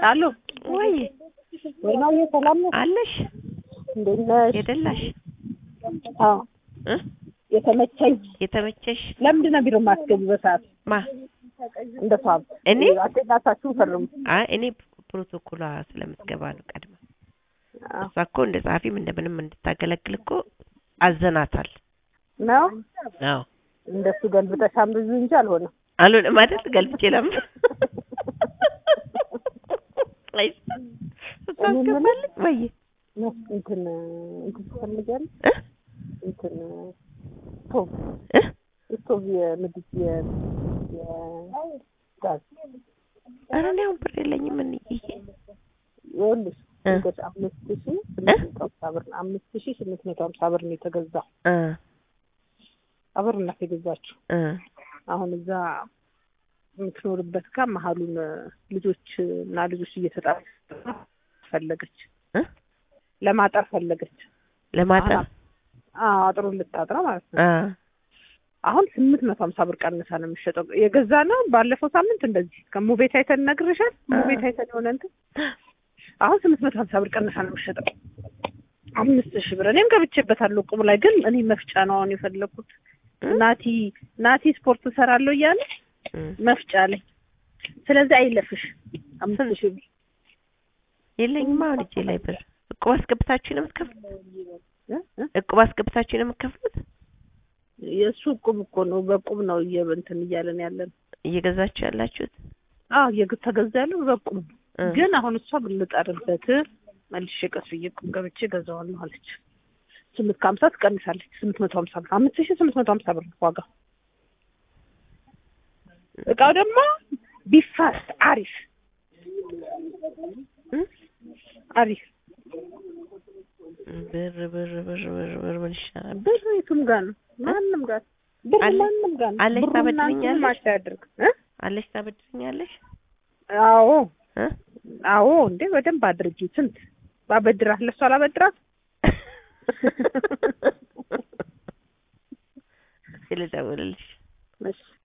አሎ ወይ ወይናዬ ሰላም ነው? አለሽ እንዴት ነሽ? የደላሽ አዎ እ የተመቸኝ። የተመቸሽ ለምንድን ነው ቢሮ ማስገቢ በሰዓት ማ እንደ ሷብ እኔ አቴንዳንሳችሁን ፈርሙ። አይ እኔ ፕሮቶኮሏ ስለምትገባ ነው ቀድማ አዎ እሷ እኮ እንደ ጸሐፊም እንደምንም እንድታገለግል እኮ አዘናታል ነው አዎ እንደሱ ገልብጠሽ አንብዙ እንጂ አልሆነም። አልሆነም አይደል ገልብጬ ለም አይ እሷ አስገባልኝ ወይ ነስ እንትን እንትን ትፈልጊያለሽ? እ እንትን ስቶቭ እ ስቶቭ የምድጃ የ- የጋዝ ኧረ እኔ አሁን ብር የለኝም እንዬ ይኸውልሽ እ እንግዲህ አምስት ሺህ ስምንት መቶ ሀምሳ ብር ነው። አምስት ሺህ ስምንት መቶ ሀምሳ ብር ነው የተገዛው። እ አብር እናት የገዛችው እ አሁን እዛ የምትኖርበት ጋር መሀሉን ልጆች እና ልጆች እየተጣሉ ፈለገች እ ለማጠር ፈለገች። ለማጠር አዎ አጥሩን ልታጥራ ማለት ነው። አ አሁን ስምንት መቶ ሀምሳ ብር ቀንሳ ነው የሚሸጠው። የገዛ ነው ባለፈው ሳምንት እንደዚህ ከሙቤት አይተን ነግርሻል። ሙቤት አይተን የሆነ እንትን አሁን ስምንት መቶ ሀምሳ ብር ቀንሳ ነው የሚሸጠው። አምስት ሺህ ብር እኔም ገብቼበታለሁ ቁም ላይ ግን እኔ መፍጫ ነው አሁን የፈለኩት። ናቲ ናቲ ስፖርት እሰራለሁ እያለ እ መፍጫ ላይ ስለዚህ አይለፍሽ አምስት ሺህ ብር የለኝም አሁን እጄ ላይ ብር እቁብ አስገብታችሁ ነው የምትከፍሉት? እ? እ? እቁብ አስገብታችሁ ነው የምትከፍሉት? የእሱ ቁም እኮ ነው በቁም ነው እየበንትን እያለን ያለን እየገዛችሁ ያላችሁት? አዎ የግ- ተገዛ ያለው በቁም ነው። እ ግን አሁን እሷ ብንጠርበት መልሼ ቀስ ብዬ ቁም ገብቼ ገዛዋለሁ አለች። ስምንት ከሀምሳ ትቀንሳለች። ስምንት መቶ ሀምሳ ብር አምስት ሺህ ስምንት መቶ ሀምሳ ብር ነው ዋጋው። እቃው ደግሞ ቢፋስት አሪፍ እ? አሪፍ ብር ብር ብር ብር ብር ምን ይሻላል? ብር የቱም ጋር ነው ማንም ጋር ብር አለ- ማንም ጋር ነው አለች ብሩና እንትኑ ታበድረኛለች? ማች አያደርግ እ? አለሽ ታበድርኛለሽ? አዎ እ አዎ እንዴ በደንብ አድርጊ ስንት ባበድራት ለሷ አላበድራት ስለደውልልሽ እሺ